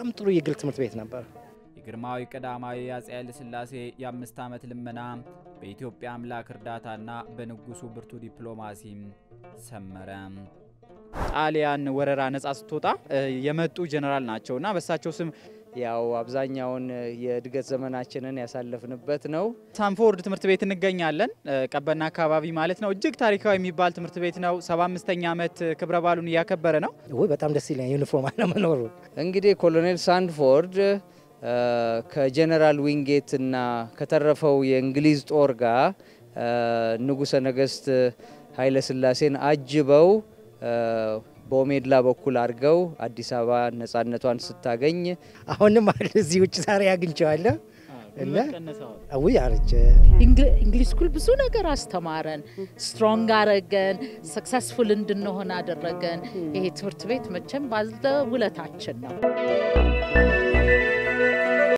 በጣም ጥሩ የግል ትምህርት ቤት ነበር። የግርማዊ ቀዳማዊ አፄ ኃይለ ሥላሴ የአምስት ዓመት ልመና በኢትዮጵያ አምላክ እርዳታና በንጉሱ ብርቱ ዲፕሎማሲ ሰመረ። ጣሊያን ወረራ ነጻ ስትወጣ የመጡ ጀነራል ናቸው እና በሳቸው ስም ያው አብዛኛውን የእድገት ዘመናችንን ያሳለፍንበት ነው። ሳንፎርድ ትምህርት ቤት እንገኛለን። ቀበና አካባቢ ማለት ነው። እጅግ ታሪካዊ የሚባል ትምህርት ቤት ነው። 75ኛ ዓመት ክብረ በዓሉን እያከበረ ነው። ወይ በጣም ደስ ይለኛል ዩኒፎርም አለመኖሩ። እንግዲህ ኮሎኔል ሳንድፎርድ ከጀነራል ዊንጌት እና ከተረፈው የእንግሊዝ ጦር ጋር ንጉሠ ነገሥት ኃይለ ሥላሴን አጅበው በኦሜድላ በኩል አድርገው አዲስ አበባ ነጻነቷን ስታገኝ አሁንም አለ እዚህ ውጭ ዛሬ አግኝቼዋለሁ እና ውይ አረጀ። እንግሊዝ ስኩል ብዙ ነገር አስተማረን፣ ስትሮንግ አረገን፣ ሰክሰስፉል እንድንሆን አደረገን። ይሄ ትምህርት ቤት መቼም ባለ ውለታችን ነው።